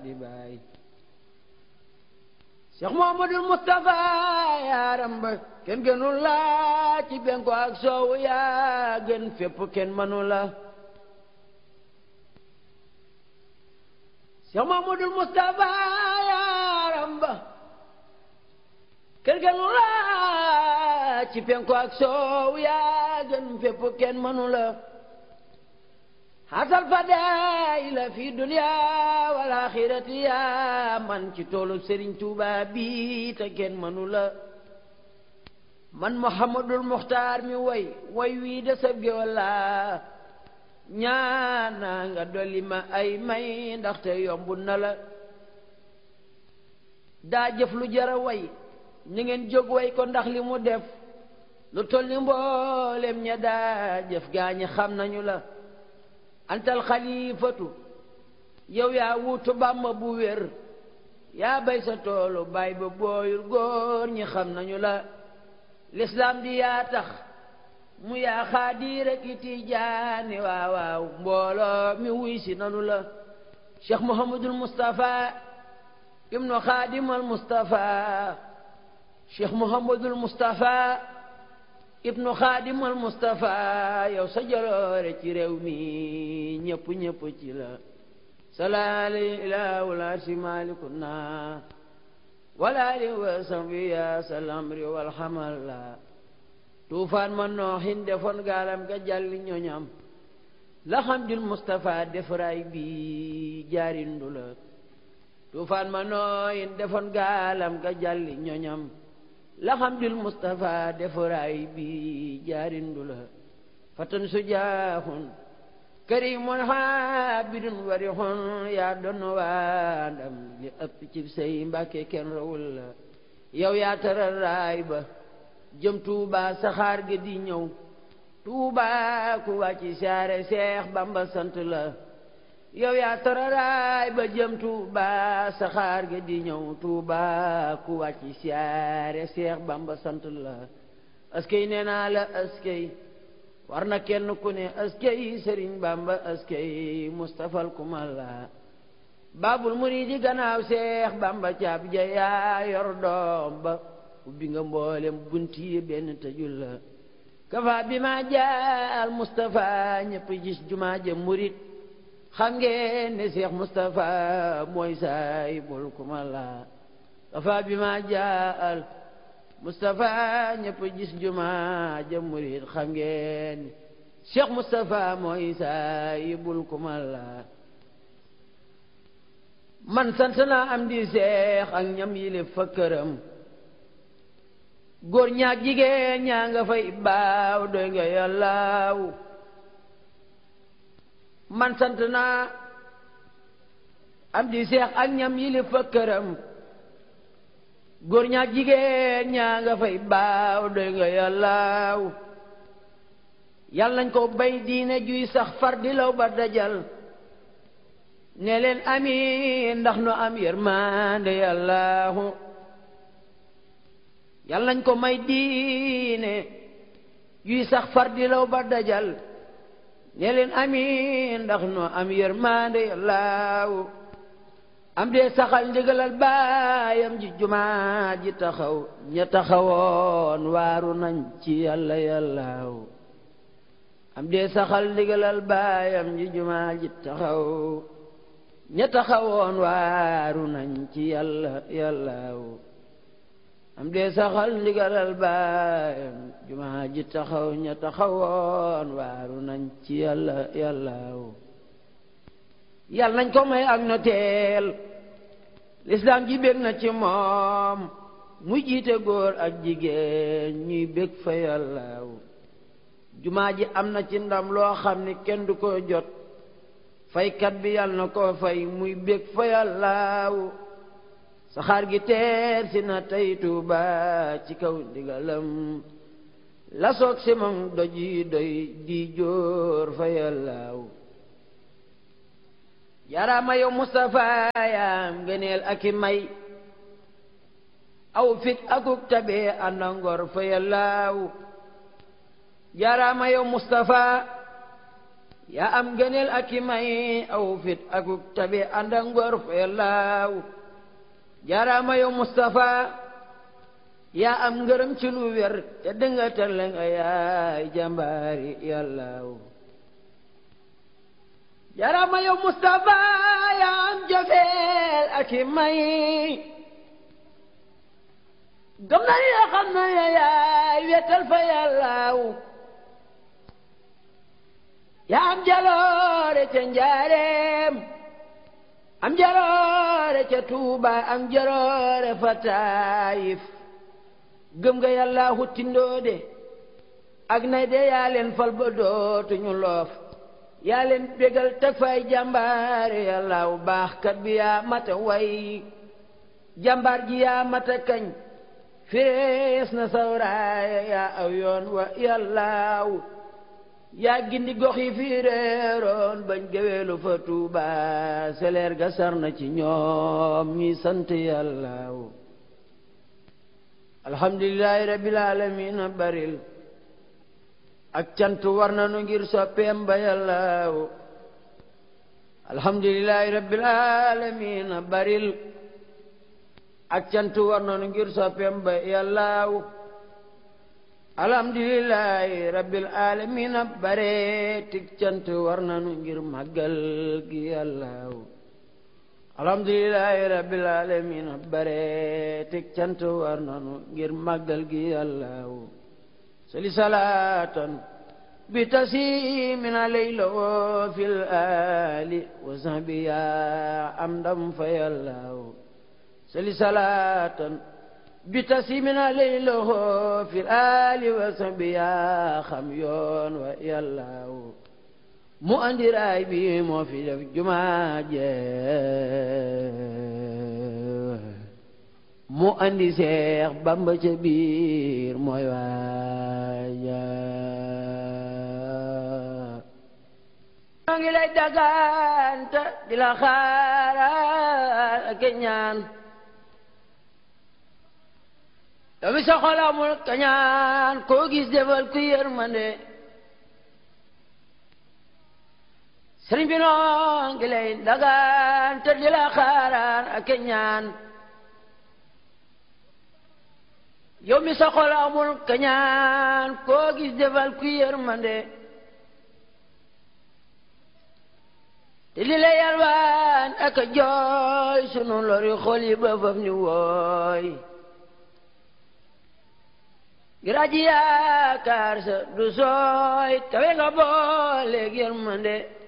di baay Cheikh Muhammadul Mustafa yaaram ba kenn gënul la ci benko ak soowu yaa gën fépp kenn mënu la Cheikh Muhammadul Mustafa yaaram ba kenn gënul la ci benko ak soowu yaa gën fépp kenn mënu la xasal fadaila fi dunya wal axirati yaa man ci toolu Serigne Touba bi te kenn mënu la man Muhammadul Muxtaar mi way way wii de sab géwal la ñaana nga dolli ma ay may ndaxte yombu na la daa jëf lu jara way ni ngeen jóg way ko ndax li mu def lu toll ni mboolem ña daa jëf gaañi xam nañu la antal xalifatu yow yaa wuutu bàmba bu wér yaa bay sa toolu bay ba booyul góor ñi xam nañu la lislaam di yaa tax mu yaa xaadir ak i tijaani waaw waaw mbooloo mi wuy si nanu la cheikh mohamadul moustapha ibnu xaadimal moustapha cheikh mohamadul moustapha ibnu xaadimal Mustafa yow sa jaloore ci réew mi ñëpp ñëpp ci la salaali ilaa wala si malikuna wala li wa sambi ya salamri wal xamal la tuufaan ma nooxin defoon gaalam ga jàlli ñoñam la xam dil Mustafa defaraay bi jaarindu la tuufaan ma nooxin defoon gaalam ga jàlli ñoñam laxamdul Mustafa defaraay bi jaarindu la fatan sujaaxun karimun xaabidun warixun yaa doon waa ndam li ëpp ci say mbàkke kenn rawul la yow yaa taral raay ba jëm Tuuba saxaar ga di ñëw Tuuba ku wàcci saare Seex Bamba sant la yow yaa tararaay ba jëm Tuuba saxaar ga di ñëw Tuuba ku wàcc siyaare Seex Bamba sant la askey nee naa la askey war na kenn ku ne askey Sëriñ Bamba askey Mustafal kumal la baabul muriidi gannaaw Seex Bamba caab ja yaa yor doom ba ubbi nga mboolem bunti benn tëjul la kafa bi ma jaal Mustafa ñëpp gis jumaa ja murit xam ngeen ne Cheikh Moustapha mooy saay bul kuma la kafa bi ma jaal Moustapha ñëpp gis juma ja murid xam ngeen ne Cheikh Moustapha mooy saay bul kuma la man sant naa am di seex ak ñam yile fa këram góor ñaak jigéen ñaa nga fay baaw doy nga yàllaaw man sant naa am di seex ak ñam yili fa këram góor ñaak jigéen ñaa nga fay baaw doy nga yàllaaw yàlla nañ ko bay diine juy sax far di law ba dajal ne leen amiin ndax nu am yërmande yàllaahu yàlla nañ ko may diine juy sax far di law ba dajal ne leen amiin ndax nu am yërmande yàllaaw am dee saxal ndigalal baayam ji jumaa ji taxaw ña taxawoon waaru nañ ci yàlla yàllaaw am dee saxal ndigalal baayam ji jumaa ji taxaw ña taxawoon waaru nañ ci yàlla yàllaaw am dee saxal ndigalal baayam jumaa ji taxaw ña taxawoon waaru nañ ci yàlla yàllaaw yàlla nañ ko may ak noteel lislaam ji bég na ci moom mu jiite góor ak jigéen ñuy bég fa yàllaaw jumaa ji am na ci ndam loo xam ni kenn du ko jot faykat bi yàlla na ko fay muy bég fa yàllaaw saxaar gi teer si na tey Tuuba ci kaw ndigalam la soog si moom doj yi doy di jóor fa yàllaaw yaraama yow Mustafa yaam gëneel ak i may aw fit akuk tabe ànda ngor fa yàllaaw yaraama yow Mustafa yaa am gëneel ak i may aw fit akuk tabi ànd ak ngor fa yàllaaw jaaraama yow Mustafa yaa am ngërëm ci lu wér te dënga tëlle nga yaay jàmbaari yàllaaw jaaraama yow Mustafa yaa am jofeel ak i may gëm na ya xam na ya yaay wetal fa yàllaaw yaa am jaloore ca njaareem am jaloore ca tuuba am jaloore fa taayif gëm nga yàlla huttindoo de ak nay de yaa leen fal ba dootuñu loof yaa leen bégal teg fay jàmbaare yàlla wu baax kat bi yaa mata way jàmbaar ji yaa mata kañ fees na sawraaya yaa aw yoon wa yàllaaw yaa gindi gox yi fii réeroon bañ géweelu fa tuuba seleer ga sar na ci ñoom ñi sant yàllaaw alhamdulillahi rabbil alamin baril ak cant war na nu ngir soppeem ba yàllaaw alhamdulillahi rabbil alamin baril ak cant war na nu ngir soppeem ba yàllaaw alhamdulillahi rabbil alamin bare tik cant war na nu ngir màggal gi yàllaaw alhamdulillahi rabbil alamin bare tik cant war nanu ngir màggal gi yàllaaw sali salaatan bi tasimin alayla wo fil ali wa sahbi ya am ndam fa yàllaaw sali salaatan bi tasimin alayla wo fil ali wa sahbi ya xam yoon wa yàllaaw mu andi raay bi moo fi def jumaa je mu andi seex bamba ca biir mooy waaja maa ngi lay daganta di la xaaral ak ñaan yow mi sa xol amul kañaan koo gis defal ku yërmande sëriñ bi noo ngi lay dagaan te di la xaaraan ak ñaan yow mi sa xol amul kañaan koo gis defal ku yërmande te li la yalwaan ak a jooy sunu lori xol yi ba faf ñu wooy ngir aji yaakaar sa du sooy tawe nga booleeg yërmande